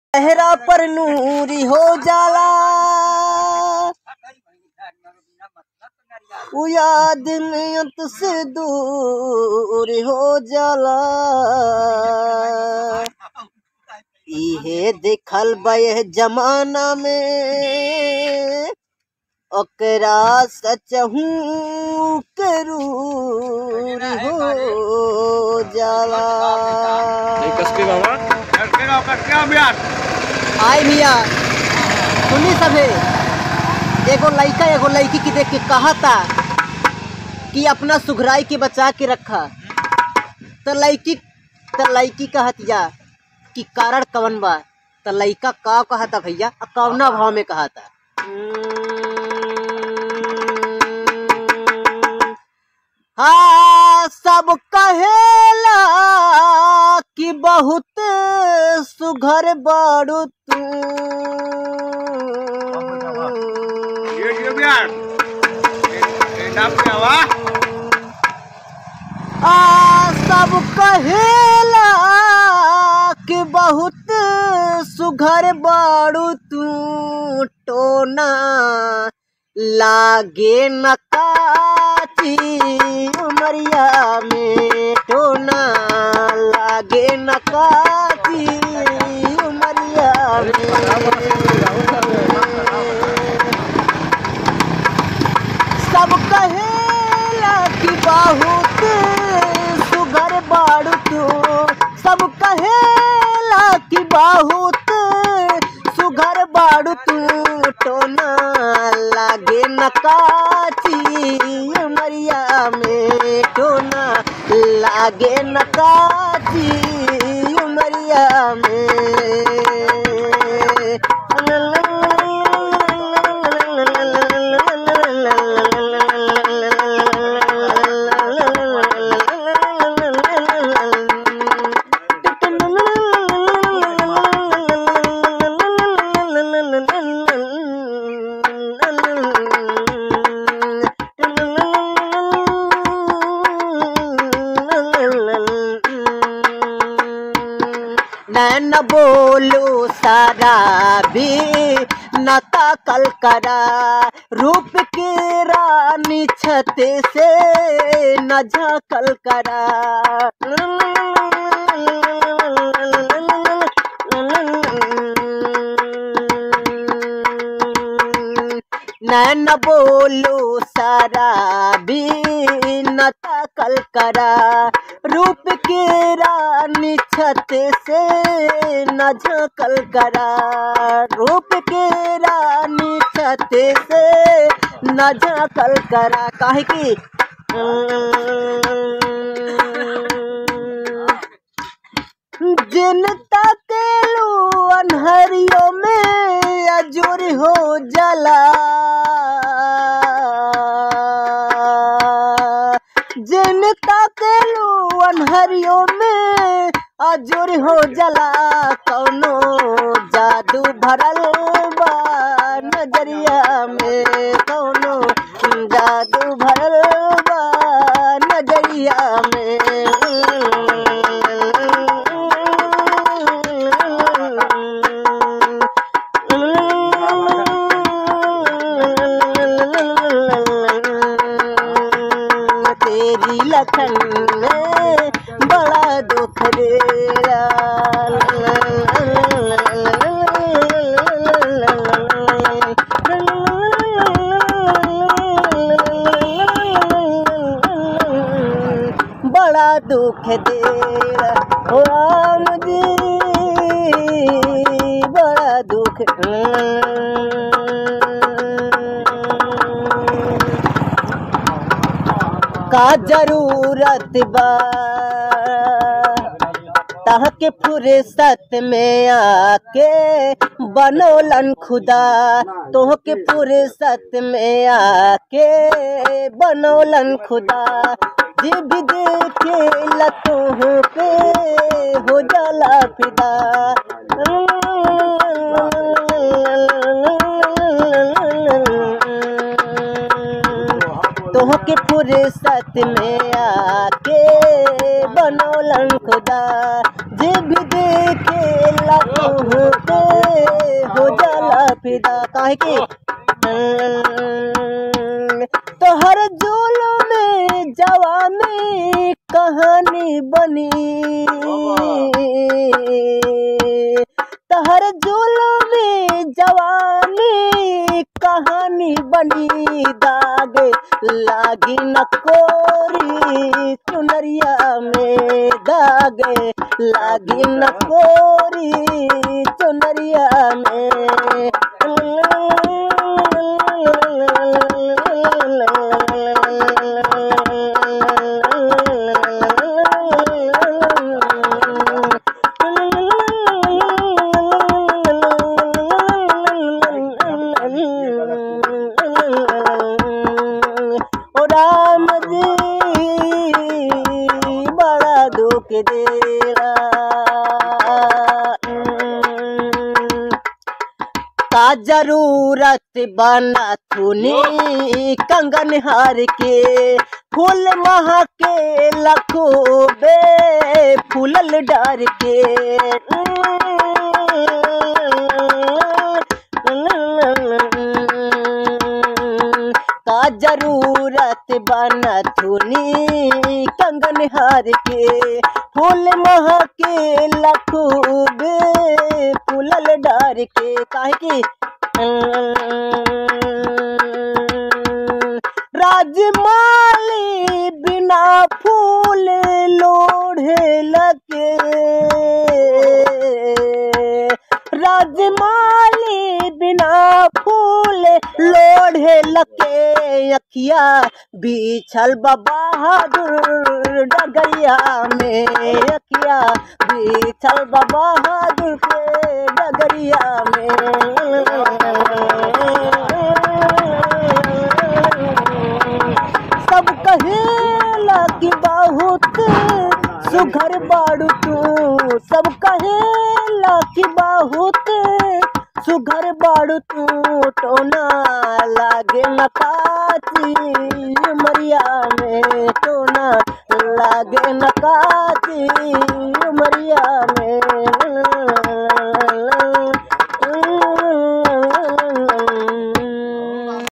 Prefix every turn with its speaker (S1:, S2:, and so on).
S1: चेहरा पर नूरी हो जाला वो याद नियत से दूर हो जाला इहे देखल बे जमाना में ओकरा सचहू करूर हो जाला
S2: कसके बाबा
S1: आय मिया सुनी सभे एगो लइका एगो लड़की की देख के कहा था कि अपना सुघराई के बचा के रखा तो लड़की तो लड़की कहत या कि कारण कवन बा तो लइका का कहा था भैया आ कवना भाव में कहा था हाँ सब कहेला कि बहुत सुघर बाड़ू तू आ सब कहेला कि बहुत सुघर बाड़ू तू टोना लागे न काची उमरिया में टोना लागे न काची उमरिया में सब कहेला कि बहुत सुगर बाड़ू तू सब कहेला कि बहुत सुगर बाड़ू तू टोना लागे न काची उमरिया में टोना लागे न काची उमरिया नैन बोलो सारा भी नता कल करा रूप के रानी छत से न झाकल करा नैन बोलो सारा भी नता कल करा रूप के रानी छत से न झाकल करा रूप के रानी छत से न झाकल करा काहे की जिन तकेलू अनहरियों में अजूर हो जला जिन तकेलू अनहरियों में अजूर हो जला कौनो जादू भरल बा नजरिया में कौनो जादू भरल बा नजरिया में तेरी लखन में बड़ा दुख रेरा बड़ा दुख देरा हो राम जी बड़ा दुख का जरूरत बा तहके फुर्सत में आके बनोलन खुदा तोहके फुर्सत में आके बनोलन खुदा जी भी देखे लतोह पे हो जाला फिदा तोहके फुर्सत में आके बनोलन खुदा जे भी देखे ला तोहके दा काहे की तोहर जुल्म में जवानी कहानी बनी तहर जुल्म में जवानी कहानी बनी दाग लागी न कोरी चुनरिया में दाग लागी न कोरी चुनरिया ओ राम जी बड़ा दुख देरा का जरूरत बना थुनी कंगन हार के फूल महा के लखो बे फूलल डार के का जरूरत बना थुनी कंगन हार के फूल महा के लखूब फूलल डार के काहे की राजमाली बिना फूल लोढ़े लगे राजमाली बिना फूल लोढ़े लगे अखिया बिछल बहादुर डगरिया में अखिया बिछल बहादुर के डगरिया में सब कहेला कि बहुत सुघर बाड़ू तू सब कहेला कि बहुत सुघर बाड़ू तू टोना लागे नकाची उमरिया में टोना लागे नकाची उमरिया में